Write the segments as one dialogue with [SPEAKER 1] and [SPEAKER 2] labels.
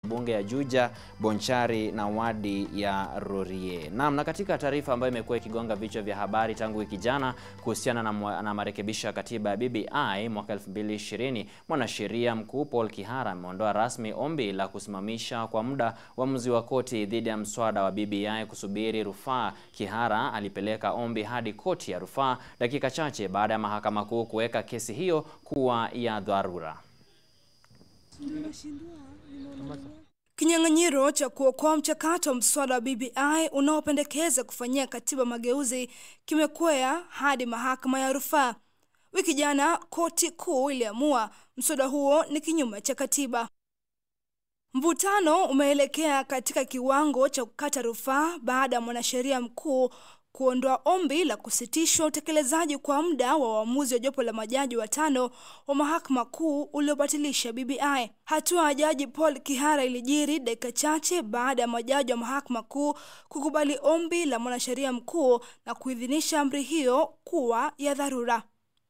[SPEAKER 1] bunge ya Juja, Bonchari na wadi ya Rorie. Naam, na katika taarifa ambayo imekuwa ikigonga vichwa vya habari tangu wiki jana kuhusiana na, mwa- na marekebisho ya katiba ya BBI mwaka 2020, mwanasheria mkuu Paul Kihara ameondoa rasmi ombi la kusimamisha kwa muda uamuzi wa koti dhidi ya mswada wa BBI kusubiri rufaa. Kihara alipeleka ombi hadi koti ya rufaa dakika chache baada ya mahakama kuu kuweka kesi hiyo kuwa ya dharura.
[SPEAKER 2] Kinyang'anyiro cha kuokoa mchakato wa mswada wa BBI unaopendekeza kufanyia katiba mageuzi kimekwea hadi mahakama ya rufaa. Wiki jana koti kuu iliamua mswada huo ni kinyume cha katiba. Mvutano umeelekea katika kiwango cha kukata rufaa baada ya mwanasheria mkuu kuondoa ombi la kusitishwa utekelezaji kwa muda wa uamuzi wa jopo la majaji watano wa mahakama kuu uliobatilisha BBI. Hatua ya jaji Paul Kihara ilijiri dakika chache baada ya majaji wa mahakama kuu kukubali ombi la mwanasheria mkuu na kuidhinisha amri hiyo kuwa ya dharura.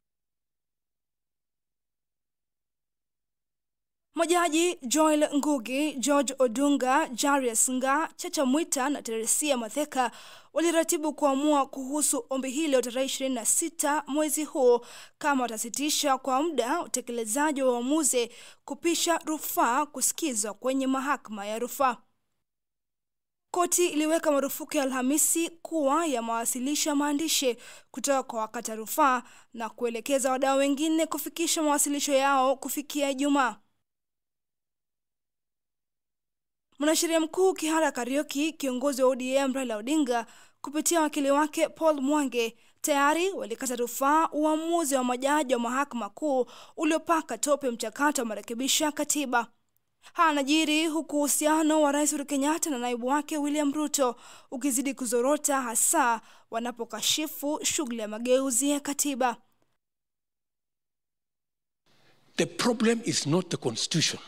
[SPEAKER 2] Majaji Joel Ngugi, George Odunga, Jarius Nga, Chacha Mwita na Teresia Matheka waliratibu kuamua kuhusu ombi hilo tarehe 26 mwezi huu kama watasitisha kwa muda utekelezaji wa uamuzi kupisha rufaa kusikizwa kwenye mahakama ya rufaa. Koti iliweka marufuku ya Alhamisi kuwa ya mawasilisho ya maandishi kutoka kwa wakata rufaa na kuelekeza wadau wengine kufikisha mawasilisho yao kufikia Ijumaa. Mwanasheria mkuu Kihara Kariuki, kiongozi wa ODM Raila Odinga kupitia wakili wake Paul Mwange tayari walikata rufaa uamuzi wa majaji wa mahakama kuu uliopaka tope mchakato wa marekebisho ya katiba. Haya yanajiri huku uhusiano wa Rais Uhuru Kenyatta na naibu wake William Ruto ukizidi kuzorota, hasa wanapokashifu shughuli ya mageuzi ya katiba.
[SPEAKER 3] The problem is not the constitution.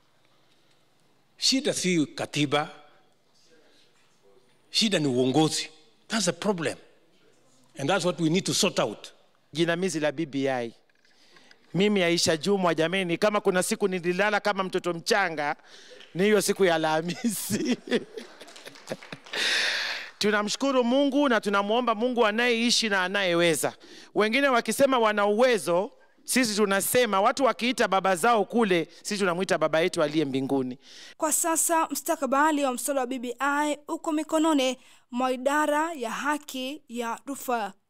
[SPEAKER 3] Shida si katiba, shida ni uongozi. That's the problem. And that's what we need to sort out.
[SPEAKER 4] jinamizi la BBI. Mimi Aisha Jumwa, jameni, kama kuna siku nililala kama mtoto mchanga ni hiyo siku ya Alhamisi. Tunamshukuru Mungu na tunamwomba Mungu anayeishi na anayeweza. Wengine wakisema wana uwezo, sisi tunasema watu wakiita baba zao kule, sisi tunamwita baba yetu aliye mbinguni.
[SPEAKER 2] Kwa sasa mstakabali wa mswada wa BBI uko mikononi mwa idara ya haki ya rufaa.